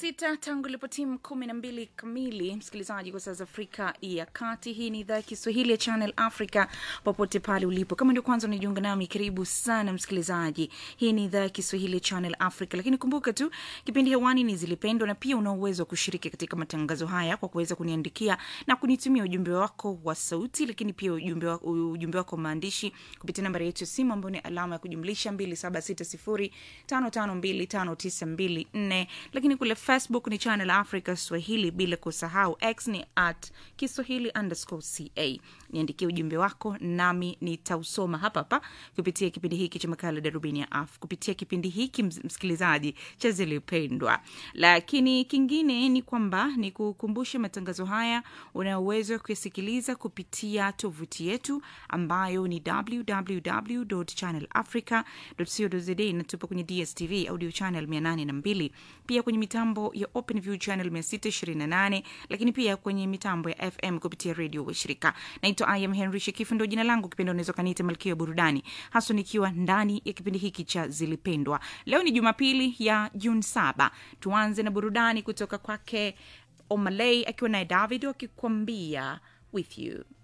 sita tangu ilipo timu kumi na mbili kamili msikilizaji kwa saa za afrika ya kati hii ni idhaa ya kiswahili ya channel africa popote pale ulipo kama ndio kwanza unajiunga nami karibu sana msikilizaji hii ni idhaa ya kiswahili ya channel africa lakini kumbuka tu kipindi hewani ni zilipendwa na pia una uwezo wa kushiriki katika matangazo haya kwa kuweza kuniandikia na kunitumia ujumbe wako wa sauti lakini pia ujumbe wako, ujumbe wako wa maandishi kupitia nambari yetu ya simu ambayo ni alama ya kujumlisha 2760552594 lakini kule facebook ni channel africa swahili bila kusahau x ni at kiswahili underscore ca niandikie ujumbe wako nami nitausoma hapa hapa kupitia kipindi hiki cha makala darubini ya af kupitia kipindi hiki ms- msikilizaji cha zilipendwa lakini kingine ni kwamba ni kukumbushe matangazo haya una uwezo wa kuyasikiliza kupitia tovuti yetu ambayo ni www channelafrica co za na tupo kwenye dstv audio channel 802 pia kwenye mitambo ya openview channel 628 lakini pia kwenye mitambo ya fm kupitia redio washirika naitwa im henry shekifu ndo jina langu kipindi unaweza kaniita malkia ya burudani haswa nikiwa ndani ya kipindi hiki cha zilipendwa leo ni jumapili ya juni saba tuanze na burudani kutoka kwake omalei akiwa naye david wakikwambia with you